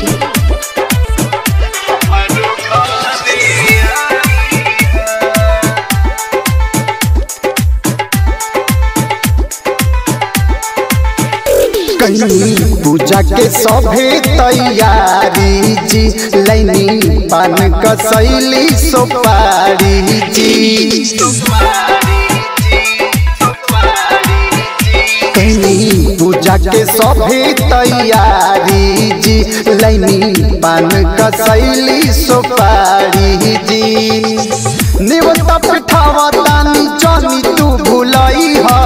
राजगीर कहीं पूजा के सभे तैयारी जी लैनी पान कसैली सोपारी जी कहीं पूजा के सभे तैयारी जी लैनी पान कसैली सोपारी जी नेवता पिठावा तानी जानी तू भुलई हा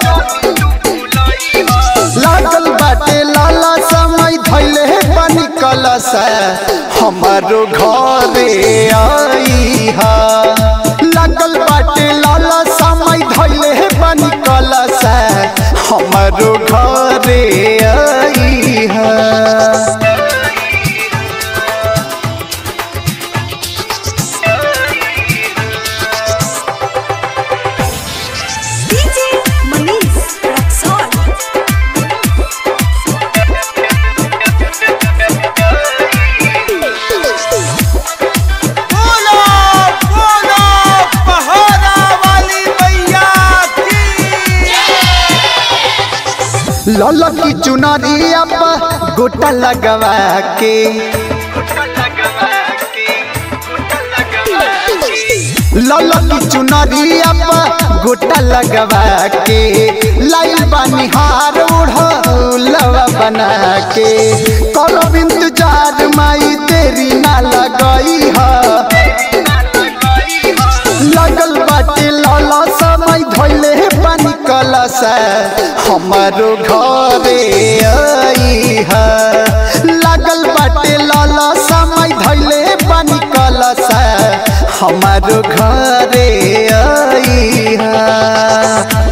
लागल बाटे लाला समय धैले पानी कलश हमारो घरे आई हा लागल बाटे लाला समय धैले पानी कलश हमारो घरे आई हा DJ Manish Raksol. बोलो बोलो पहाड़ा वाली मैया की लाला की चुनरिया पर गोटा लगवा के लाला की चुनरिया पर गोटा लगवा के लाइल बनिहार उड़लवा बना के करो इंतजार माई तेरी ना लगई है लगल बाटे लाला समय धैले पानी कलश हमारो घरे आई है लगल बाटे लाला समय धैले पानी कलश हमारो घरे आई है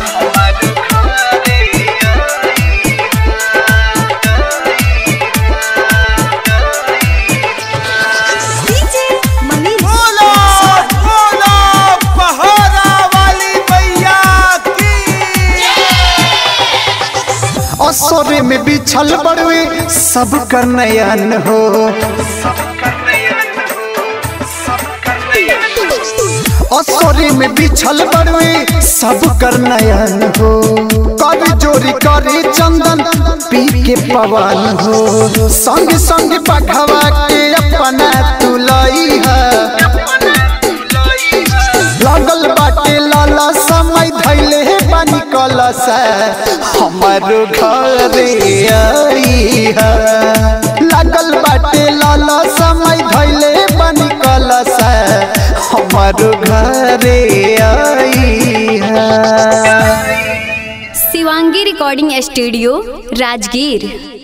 DJ Manish बोलो Raksol. बोलो पहाड़ा वाली मैया की असोरे में बिछल बड़वे सब कर नयन हो असोरे में बिछल बड़वे सब कर नयन हो कर जोरी करे चंदन पी के पवन हो संग संग पघवा के अपना तुलई है लागल बाटे लाला समय धैले पानी कलश हमारो घरे आई है लागल बाटे लाला समय धैले पानी कलश हमारो घरे आई है शिवांगी रिकॉर्डिंग स्टूडियो राजगीर